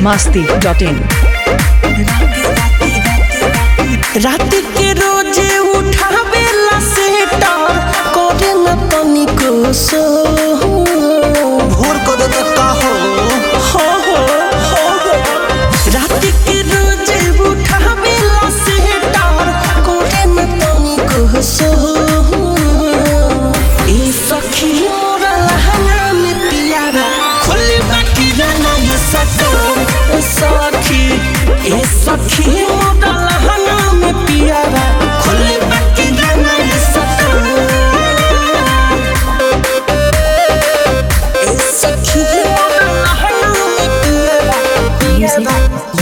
masti.in रात के रोजे उठावेला सेटर करे न तनिको सो भोर को दे का हो हो हो हो हो। रात के रोजे उठावेला सेटर करे न तनिको सो ए सखी मोरा लहंगा में पियारा खोले बाकी जाना ये सटर ए सखी ए सखी मोरा लहंगा में पियारा खोले बाकी जाना ये सटर ए सखी मोरा लहंगा में पियारा पियारा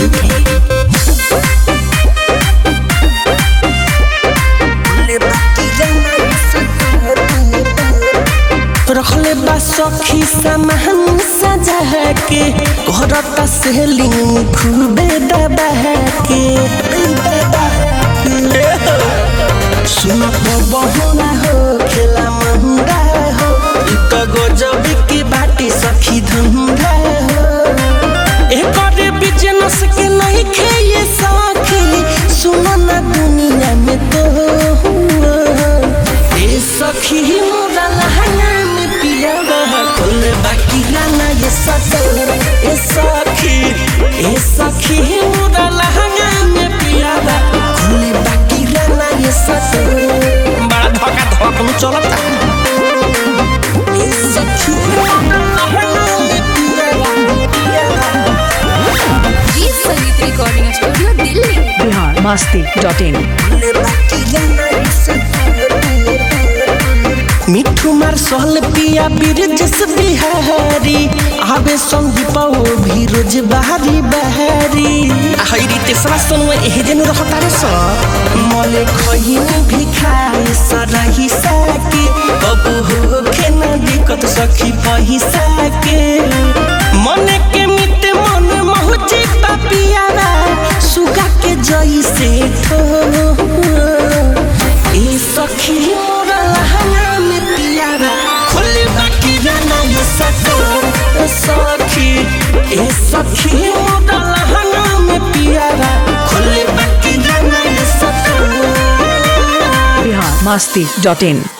खोले बाकी जाना ये सटर रखले बा सखी सामान सजा के घर त सेलिंग खूबे दबा के सुन बहुना हो खेला महंगा हो इ त गजब के बाटी सखी धंधा हो एकर बिजनेस के नहीं खेये सखी सुन ना दुनिया में तो ए सखी मोरा लहंगा में पियावा कुल बाकी गाना ये सतर ए सखी ए सखी मोरा लहंगा में पियावा कुल बाकी गाना ये सतर बड़ा धक्का धक में चलता ए सखी मोरा लहंगा में पियावा पियावा जी Sangeet recording studio Delhi Bihar masti.in मिठू मार सहल पिया बिरजस बिहारी आवे संदीप ओ भी रोज बहारी बहारी हईरी तेसरा सन में एह जन रहता रे स मले खहिन भी खाए सरही साके अब हो के न दिक्कत सखी पैसा के मन के मिट मन महुची पापियारा सुगा के जई से ठो ए सखी मोरा लहंगा में पियारा खुली बाकी जाना ये सटर ए सखी ए सखी मोरा लहंगा में पियारा खुली बाकी जाना ये सटर Bihar masti.in